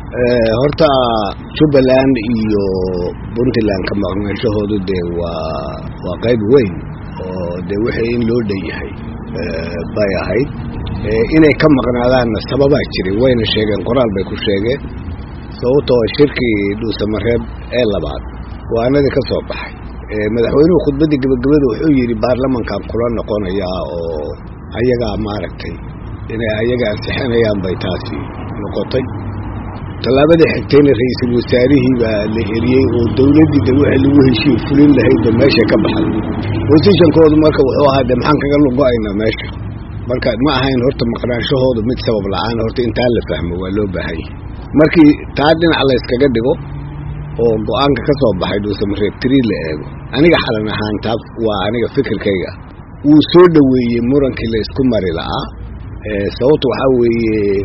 horta jubbaland iyo puntland ka maqnaanshahoodu dee waa waa qayb weyn oo dee wixii in loo dhan yahay bay ahayd inay ka maqnaadaanna sababaa jiray wayna sheegeen qoraal bay ku sheegeen sababtoo shirkii dhuusamareeb ee labaad go-aanadii ka soo baxay madaxweynuhu khudbaddii gebagabada wuxuu yidhi baarlamankan kula noqonayaa oo ayagaa maaragtay inay ayaga ansixinayaan bay taasi noqotay tallaabadii xigtayna ra-iisul wasaarihii baa la eriyey oo dowladdii de wixii lagu heshiiye fulin lahaydba meesha ka baxay bosishankoodu marka wuxuu ahaa de maxaan kaga lugo-aynaa meesha marka ma ahayn horta maqnaanshahoodu mid sabab la-aan horta intaa la fahmo waa loo baahan yahay markii taa dhinac la yskaga dhigo oo go-aanka ka soo baxay dhuusamareeb tiri la eego aniga xalan ahaan taa waa aniga fikirkayga wuu soo dhoweeyey murankii la isku mari la'aa sababta waxaa weeye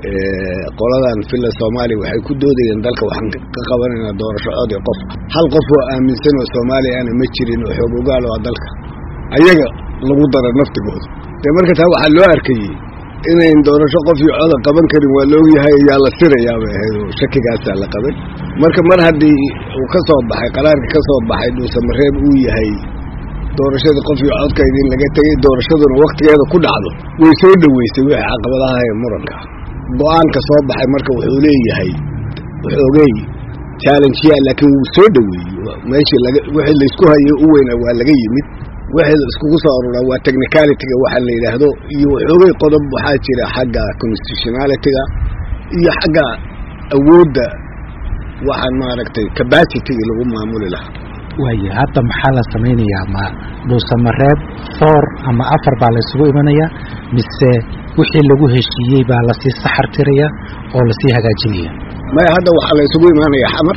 qoladan villa soomaaliya waxay ku doodayeen dalka waxaan ka qabanaynaa doorasho cod ee qof hal qof oo aaminsan oo soomaaliya aana ma jirin oo xoog ogaal oo dalka ayaga lagu dara naftigooda dee marka taa waxaa loo arkayey inayn doorasho qof iyo coda qaban karin waa la ogyahay ayaa la sirayaa bay ahayd oo shakigaasaa la qabay marka mar haddii uu ka soo baxay qaraarka ka soo baxay dhuusamareeb uu yahay doorashadii qof iyo codkayda in laga tegey doorashaduna waktigeeda ku dhacdo way soo dhoweysay wixii caqabadaha ee muranka go-aanka soo baxay marka wuxuu leeyahay xoogey challengeya laakiin wuu soo dhoweeyey meeshii laga wixii laysku hayay u weynaa waa laga yimid wixii la iskugu soo aruraa waa technicalityga waxa la yidhaahdo iyo xoogay qodob waxaa jira xagga constitutionalityga iyo xagga awoodda waxaan maaragtay capacityga lagu maamuli lahaa waaya hadda maxaa la samaynayaa ma dhuusamareeb four ama afar baa la isugu imanayaa mise wixii lagu heshiiyey baa lasii saxar tiraya oo lasii hagaajinaya maya hadda waxaa la isugu imaanaya xamar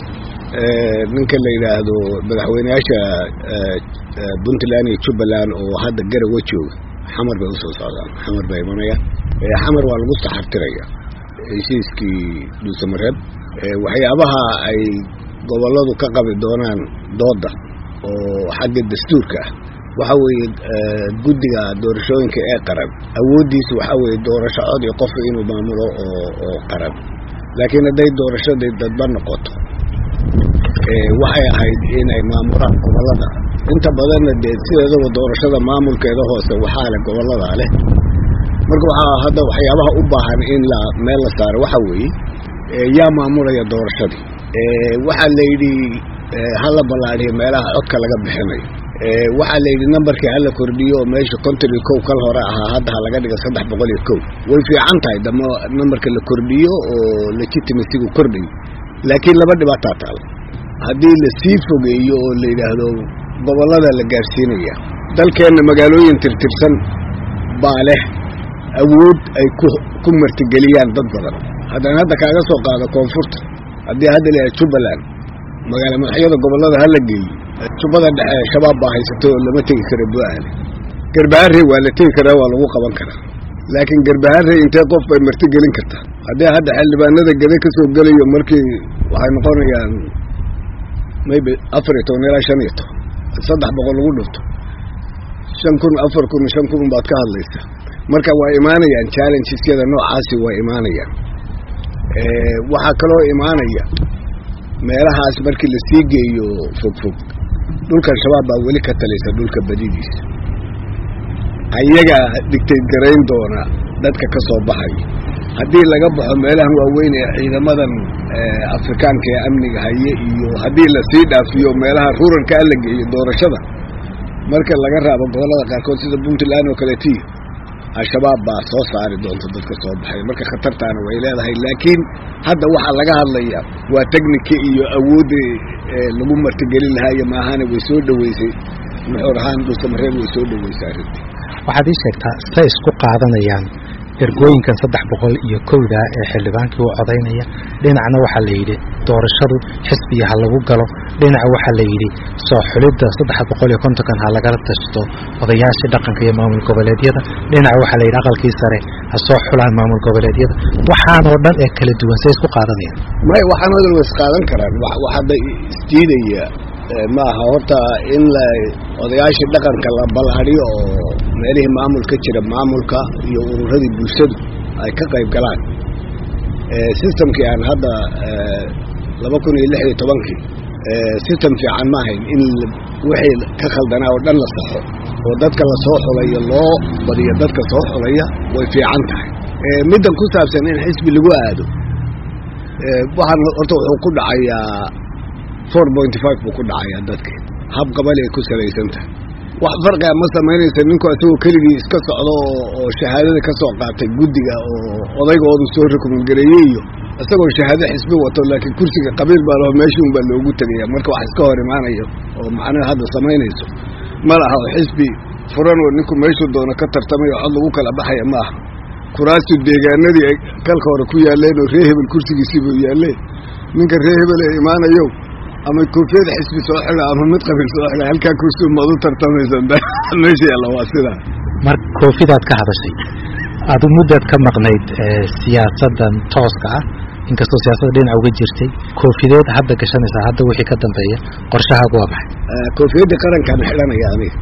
ninka la yidhaahdo madaxweyneyaasha puntland iyo jubbaland oo hadda garawa jooga xamar bay usoo socdaan xamar baa imanaya xamar waa lagu saxartiraya heshiiskii dhuusamareeb waxyaabaha ay gobolladu ka qabi doonaan dooda oo xagga dastuurka ah waxa weeye guddiga doorashooyinka ee qaran awooddiisu waxaa weeye doorasho cod iyo qof inuu maamulo oo oo qaran laakiin hadday doorashadii dadba noqoto waxay ahayd inay maamulaan gobollada inta badanna dee sideedaba doorashada maamulkeeda hoose waxaa leh gobolladaa leh marka waxaa hadda waxyaabaha u baahan in la meel la saaro waxa weeye yaa maamulaya doorashadii waxaa la yidhi hala ballaadhiyo meelaha codka laga bixinayo waxaa la yidhi nambarkii hala kordhiyo oo meesha konton iyo kow kal hore ahaa hadda ha laga dhigo saddex boqol iyo kow way fiican tahay dama nambarka la kordhiyo oo legitimacygu kordhayo laakiin laba dhibaataa taala haddii la sii fogeeyo oo la yidhaahdo gobollada la gaarsiinaya dalkeenna magaalooyin tirtirsan baa leh awood ay ku ku martigeliyaan dad badan haddaan hadda kaaga soo qaado koonfurta haddii hadda la yahay jubbaland magaala madaxyada gobollada hala geeyo jubbada dhexe shabaab baa haysatay oo lama tegi karo bu-aale garbaharey waa la tegi karaa waa lagu qaban karaa laakiin garbaharey intee qof bay marti gelin kartaa haddii hadda xildhibaanada gede ka soo gelayo markii waxay noqonayaan maybe afar iyo toban ilaa shan iyo toban saddex boqol lagu dhufto shan kun afar kun shan kun baad ka hadlaysa marka waa imaanayaan challengesyada noocaasi waa imaanayaan waxaa kaloo imaanaya meelahaas markii la sii geeyo fogfog dhulkan shabaab baa weli ka talaysa dhulka badidiisa ayagaa dhigtayd garayn doona dadka ka soo baxaya haddii laga baxo meelahan waaweyn ee ciidamadan afrikaanka ee amniga haye iyo haddii lasii dhaafiyo meelaha ruralkaa la geeyo doorashada marka laga raabo gobollada qaarkood sida puntland oo kaleetiyo al-shabaab baa soo saari doonta dadka soo baxay marka khatartaana way leedahay laakiin hadda waxaa laga hadlaya waa technika iyo awoodda lagu martigelin lahaa iyo maahane way soo dhoweysay nuxuur ahaan dhuusamareeb way soo dhoweysay arrintii waxaad ii sheegtaa say isku qaadanayaan ergooyinkan saddex boqol iyo kowda ee xildhibaankii u codaynaya dhinacna waxaa la yidhi doorashadu xisbiga ha lagu galo dhinaca waxaa la yidhi soo xulidda saddex boqol iyo kontonkan ha lagala tashto odayaashii dhaqanka iyo maamul goboleedyada dhinaca waxaa la yidhi aqalkii sare ha soo xulaan maamul goboleedyada waxaanoo dhan ee kala duwan say isku qaadanayaan may waxaan odal wa isqaadan karaan wax hadda isdiidaya ma aha horta in la odayaashii dhaqanka la ballaadhiyo oo meelihii maamul ka jira maamulka iyo ururadii bulshadu ay ka qayb galaan systemkii aan hadda laba kun iyo lix iyo tobankii system fiican ma ahayn in wixii ka khaldanaa oo dhan la saxo oo dadka la soo xulayo loo badiyo dadka soo xulaya way fiican tahay middan ku saabsan in xisbi lagu aado waxaan horta wuxuu ku dhacayaa four pointy five buu ku dhacayaa dadkii hab qabali ay ku salaysan tahay wax farqiga ma samaynaysa ninku isagoo keligii iska socdo oo shahaadada ka soo qaatay guddiga oo odaygoodu soo rukumangareeyey iyo isagoo shahaado xisbi wato laakiin kursiga qabiil baa laho meeshii un baa loogu tegaya marka wax iska hor imaanayo oo macnaha hadda samaynayso ma laha oo xisbi furan oo ninku meeshuu doono ka tartamay oo cod lagu kala baxaya ma aha kuraastu deegaanadii ay kalka hore ku yaaleen oo ree hebel kursigiisiibuu yaalleen ninka ree hebel ee imaanayo ama koofiyada xisbi soo xida ama mid qabiil soo xida halkaa kursi maad u tartamaysa meesha yaalla waa sidaa mar koofidaad ka hadashay adu muddaad ka maqnayd siyaasaddan tooska ah inkastoo siyaasadda dhinaca uga jirtay koofideed hadda gashanaysaa hadda wixii ka dambeeya qorshahaagu waa maxay koofiyadda qarankaan xidhanaya aniga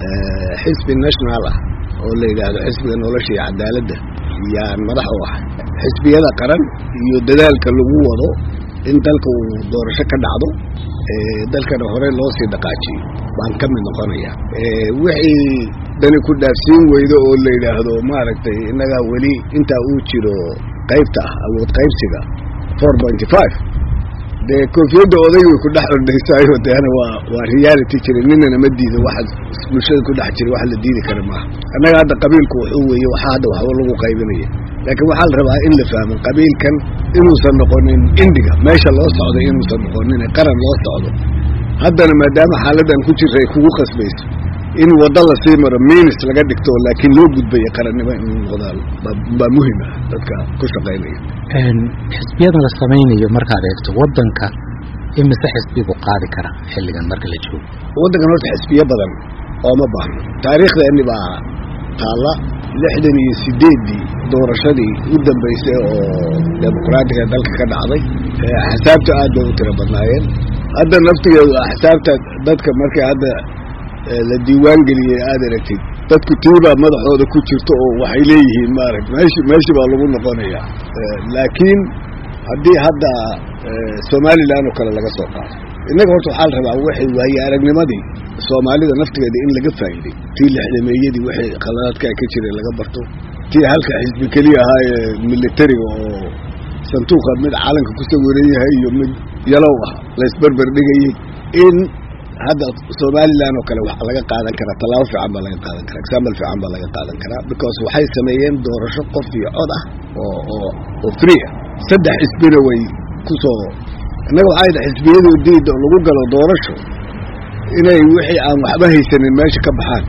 xisbi national ah oo la yidhaahdo xisbiga nolosha iyo cadaaladda yaan madax u ahay xisbiyada qaran iyo dadaalka lagu wado in dalka uu doorasho ka dhacdo dalkana hore loo sii dhaqaajiyo baan ka mid noqonaya wixii dani ku dhaafsiin weydo oo la yidhaahdo maaragtay innagaa weli intaa uu jiro qaybta ah awood qaybsiga four pointy five dee koofiyadda oday way ku dhex ordhaysaayo deena waa waa reality jira ninana ma diido waxa bulshada ku dhex jira wax la diidi kara maaha annaga hadda qabiilku wuxuu weeye waxa hadda waxba lagu qaybinaya laakiin waxaa la rabaa in la fahmo qabiilkan inuusan noqonin indiga meesha loo socdo inuusan noqonin qaran loo socdo haddana maadaama xaaladdan ku jirta ay kugu qasbayso in waddo lasii maro minis laga dhigto laakiin loo gudbayo qarannimo inuu noqdaa baa muhim ah dadka ku shaqaynaya xisbiyadan la samaynayo markaad eegto waddanka imise xisbi buu qaadi kara xilligan marka la joogo waddankan horta xisbiyo badan ooma baahno taariikhdeeni baa taalla lixdan iyo sideeddii doorashadii u dambaysay oo dimuqraatiga dalka ka dhacday axsaabta aad bay u tiro badnaayeen hadda naftigeedu axsaabta dadka markay hadda la diiwaan geliyey aad aragtid dadku tiibaa madaxooda ku jirto oo waxay leeyihiin maaragt meeshi meeshi baa lagu noqonayaa laakiin haddii hadda somalilan oo kale laga soo qaado innaga horta waxaa la rabaa waxay waaye aragnimadii soomaalida naftigeeda in laga faa'iiday tii lixdameeyadii waxay khaladaadkaa ka jiray laga barto tii halka xisbi keliya ahaa ee militariga oo sanduuqa mid calanka ku sawiran yahay iyo mid yalow ah laysberber dhigayay in hadda somalilan oo kale waxaa laga qaadan karaa tallaabo fiican baa laga qaadan karaa example fiican baa laga qaadan karaa because waxay sameeyeen doorasho qof iyo cod ah oo oo oo free ah saddex xisbina way ku soo innaga waxay da xisbiyadu diida oo lagu galo doorasho inay wixii aan waxba haysanin meesha ka baxaan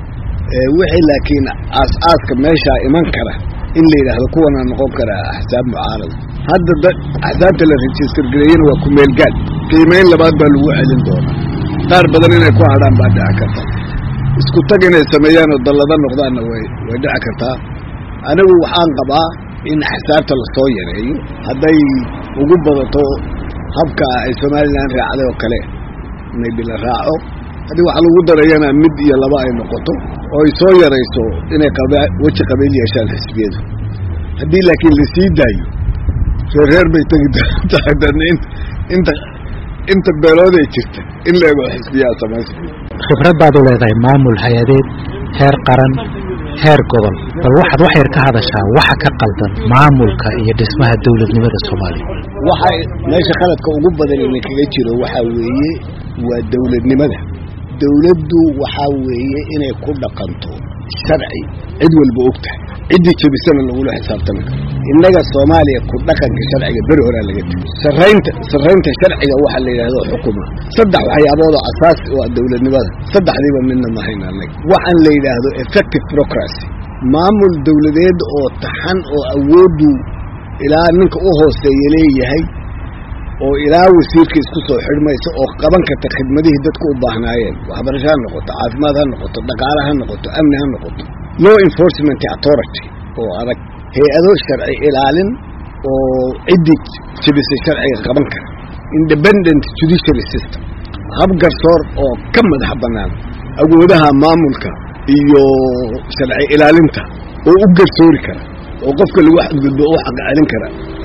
wixii laakiin aas-aaska meeshaa iman kara in la yidhaahdo kuwanaa noqon karaa axsaab mucaarada hadda da axsaabta la register gareeyena waa kumeelgaad qiimeyn labaad baa lagu celin doonaa qaar badan inay ku hadhaan baa dhici karta isku tag inay sameeyaan oo dallada noqdaanna way way dhici kartaa anigu waxaan qabaa in axsaabta lasoo yareeyo hadday ugu badato habka ay somalilan raacday oo kale maybe la raaco haddii wax lagu darayana mid iyo laba ay noqoto oo ay soo yarayso inay qaba weji qabiil yeeshaan xisbiyadu haddii laakiin lasii daayo reer reer bay tegi tahay dan inta inta beelood ay jirta in la ego xisbiyaa samaysa khibrad baad u leedahay maamul hay-adeed heer qaran heer gobol bal waxaad wax yar ka hadashaa waxa ka qaldan maamulka iyo dhismaha dowladnimada soomaaliya waxa meesha qaladka ugu badan ina kaga jiro waxaa weeye waa dowladnimada dowladdu waxaa weeye inay ku dhaqanto sharci cid walba og tahay ciddii jebisana lagula xisaabtami karo innaga soomaaliya ku dhaqanka sharciga beri horaa laga tegi saraynta sarraynta sharciga waxaa la yidhahdo xukuma saddex waxyaabood oo asaasi u ah dowladnimada saddexdiiba midna mahayna annaga waxaan la yidhaahdo effective procracy maamul dowladeed oo taxan oo awooddu ilaa ninka u hooseeya leeyahay oo ilaa wasiirka isku soo xidhmaysa oo qaban karta khidmadihii dadku u baahnaayeen waxbarasho ha noqoto caafimaad ha noqoto dhaqaale ha noqoto amni ha noqoto law enforcement authority oo adag hay-ado sharci ilaalin oo ciddii jebisay sharciga qaban kara independent judiciary system hab garsoor oo ka madax bannaan awoodaha maamulka iyo sharci ilaalinta oo u garsoori kara oo qofka lagu xadgudbo u xaq celin kara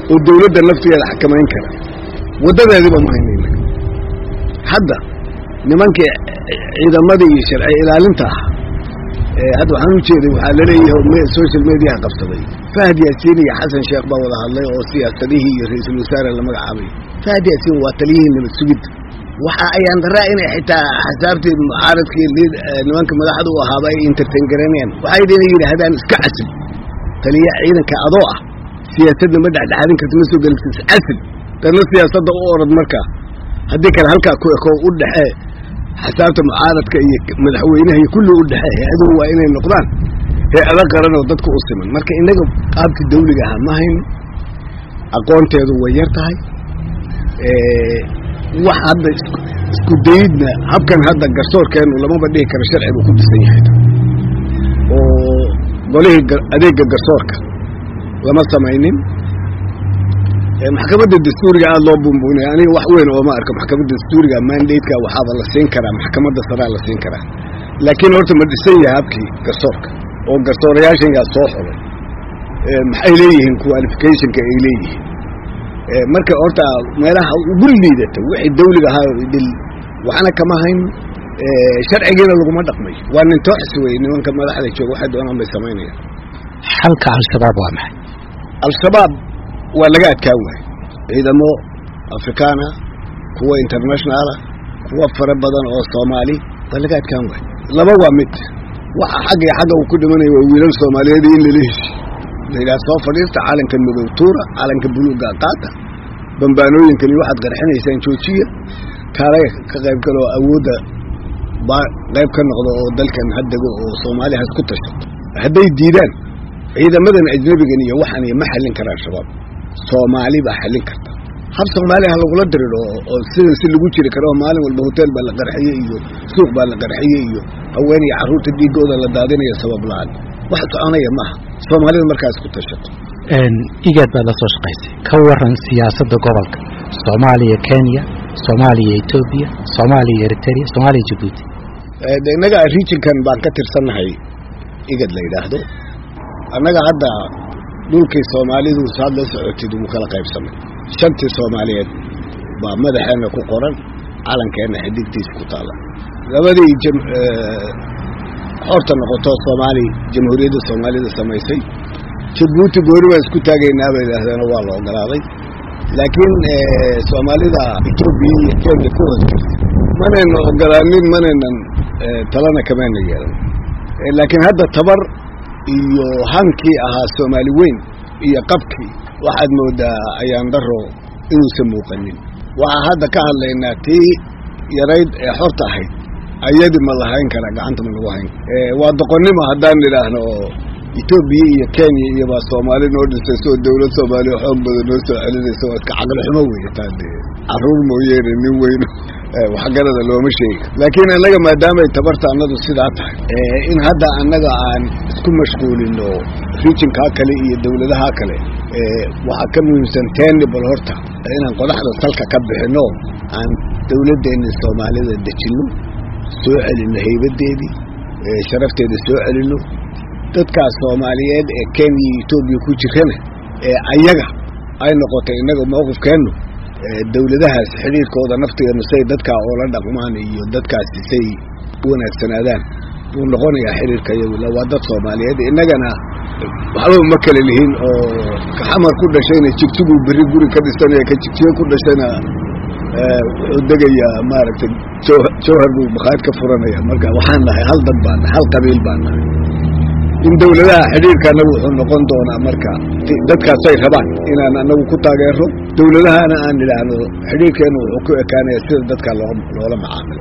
oo dawladda naftigeeda xakamayn kara waddadeediba ma haynayna hadda nimankii ciidamadii iyo sharci ilaalinta ah hadda waxaan u jeeday waxaa laleeyahay social mediaha qabsaday fahad yaasiin iyo xasan sheekh baa wada hadlay oo siyaasadihii iyo ra-iisul wasaare la magacaabay fahad yaasiin waa taliyihii nabad sugidda waxa ayaan daraa inay xitaa xasaabtii mucaaradkii nimanka madaxda u ahaaba ay entertain garanayaan waxay dina yidhaahdaan iska casil taliya ciidanka adoo ah siyaasadna ma dhexdhexaadin karta ma soo geli karta casil dadna siyaasadda u orad markaa haddii kale halkaa ku eko u dhexee xasaabta mucaaradka iyo madaxweynaha iyo kulli u dhexee hay-aduhu waa inay noqdaan hay-ada qaran oo dadka u siman marka innaga qaabkii dawliga ahaa ma hayno aqoonteedu way yar tahay wax hadda isku dayidna habkan hadda garsoorkeenu lamaba dhihi karo sharci buu ku dhisan yahay oo golihii adeega garsoorka lama samaynin maxkamadda dastuuriga aada loo buunbuunaya aniga wax weyn ooma arko maxkamadda dastuuriga mandateka waxaaba la siin karaa maxkamadda saraa la siin karaa laakiin horta ma dhisan yahay habkii garsoorka oo garsoorayaashan yaa soo xulay maxay leeyihiin qualificationka ay leeyihiin marka horta meelaha ugu liidata wixii dawliga ahaa dil waxna kama hayn sharcigiina laguma dhaqmayo waa nin tooxis wey nimanka madaxda jooga waxay doonaan bay samaynayaan xalka al-shabaab waa maxay al-shabaab waa laga adkaan waayey ciidamo afrikaana kuwa internationaala kuwa fara badan oo soomaali waa laga adkaan waayey laba waa mid waxa xagga xagga uu ku dhimanaya waa wiilal soomaaliyeed in lala heshiy layidhaha soo fadhiista calanka madow tuura calanka buluuga qaata bambaanooyinkani waxaad qarxinaysaan joojiya kaale ka qayb galo oo awoodda baa qayb ka noqdo oo dalkan haddego oo soomaaliya has ku tashato hadday diidaan ciidamadan ajnebigan iyo waxan iyo ma xallin karaan shabaab soomaali baa xallin karta hab soomaaliya ha lagula diriro oo sidan si lagu jiri karo oo maalin walba hotel baa la qarxiyey iyo suuq baa la qarxiyey iyo haween iyo carruurta dhiigooda la daadinayo sabab la-aan wax soconaya maaha soomaalida markaas ku tashato igaad baad la soo shaqaysay ka waran siyaasadda gobolka soomaaliya kenya soomaaliya etoobiya soomaaliya eritrea soomaaliya jabuuti innaga regionkan baan ka tirsannahay igad la yidhaahdo annaga hadda dhulkii soomaalidu saad la socotid wuu kala qaybsamay shantii soomaaliyeed baa madaxeenna ku qoran calankeenna xidigtiisa ku taalla labadii xorta noqoto soomaali jamhuuriyadda soomaalida samaysay jabuuti gooni baan isku taagaynaa bay yidhaahdeen waa la ogolaaday laakiin soomaalida etoobiya iyo kenya ku hoos jirta manayna ogolaanin manaynan talana kamayna yeelan laakiin hadda tabar iyo hankii ahaa soomaali weyn iyo qabkii waxaad moodaa ayaan daro inuusan muuqanin waxaa hadda ka hadlaynaa tii yarayd ee xorta ahayd ayadi ma lahayn kara gacanta ma lagu hayn waa doqonnimo haddaan nidhaahno oo etoobiya iyo kenya iyo baa soomaali noo dhisayso oo dawlad soomaaliya xoog badan noo soo celinaysa waa iska caqli xumo weeye taa dee carruur mooyeene nin weyno waxgarada looma sheegi laakiin annaga maadaamay tabarta annadu sidaa tahay in hadda annaga aan isku mashquulino rijinkaa kale iyo dawladaha kale waxaa ka muhiimsan teeni bal horta inaan qodaxda salka ka bixino aan dawladdeena soomaalida dejinno soo celinno haybadeedii sharafteeda soo celinno dadkaas soomaaliyeed ee kenya iyo etoobiya ku jirana ee ayaga ay noqotay innaga mawqifkeennu dawladahaas xidhiirkooda naftigeenu say dadkaa oola dhaqmaan iyo dadkaasi say u wanaagsanaadaan buu noqonayaa xidhiirka iyagula waa dad soomaaliyeed innagana waxba ma kale lihin oo kaxamar ku dhashayna jigjiguu berri guri ka dhisanaya ka jigjigo ku dhashayna wuxuu degayaa maaragtay jawhar buu makhaayid ka furanaya marka waxaan nahay hal dad baan nahay hal qabiil baan nahay in dawladaha xidhiirka annagu wuxuu noqon doonaa marka dadkaasay rabaan inaan annagu ku taageero dawladahana aan idhaahno xidhiirkeenu wuxuu ku ekaanaya sida dadka loola macaamilo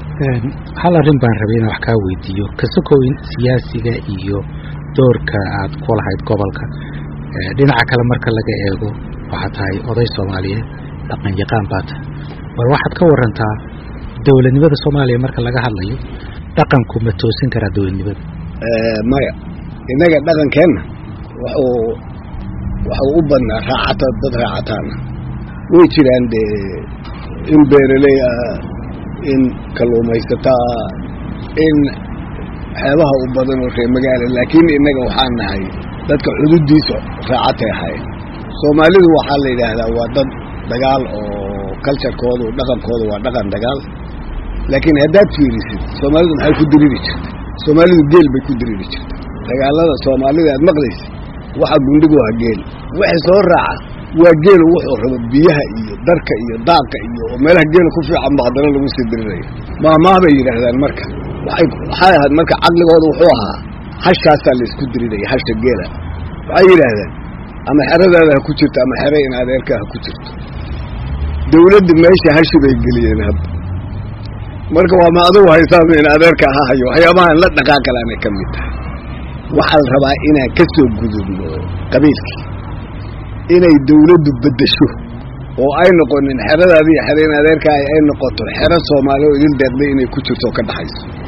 hal arrin baan rabay inaan wax kaa weydiiyo kasokoyn siyaasiga iyo doorka aad ku lahayd gobolka dhinaca kale marka laga eego waxaad tahay oday soomaaliyeed dhaqan yaqaan baa tahay bal waxaad ka warantaa dawladnimada soomaaliya marka laga hadlayo dhaqanku ma toosin karaa dawladnimada maya innaga dhaqankeenna wuxuu waxuu u badnaa raacata dad raacataana way jiraan dee in beeraley ah in kalluumaysataa in xeebaha u badan oo reer magaala laakiin innaga waxaan nahay dadka xuduuddiisa raacatay ahayn soomaalidu waxaa la yidhaahdaa waa dad dagaal oo culturekoodu dhaqankoodu waa dhaqan dagaal laakiin haddaad fiirisid soomaalidu maxay ku diriri jirtay soomaalidu geel bay ku diriri jirtay dagaalada soomaalida aad maqlaysid waxa gundhigu ha geel wixii soo raaca waa geelu wuxuu rabo biyaha iyo darka iyo daaqa iyo oo meelaha geela ku fiican ba haddana lagu sii dirirayo maamaah bay yidhaahdaan marka waxay waxay ahayd marka caqligooda wuxuu ahaa hashaasaa la isku diriraya hasha geela waxay yidhaahdeen ama xeradaada ha ku jirto ama xere in adeerkaa ha ku jirto dawladda meesha hashi bay geliyeen hadda marka waa ma adugu haysaama in adeerka ha hayo waxyaabahan la dhaqaaqalaanay ka mid tahay waxaa la rabaa inaan ka soo gudubno qabiilkii inay dawladdu beddesho oo ay noqonin xeradaadii xere in adeerkaa ay noqoto xero soomaali oo idin deeqday inay ku jirto oo ka dhaxayso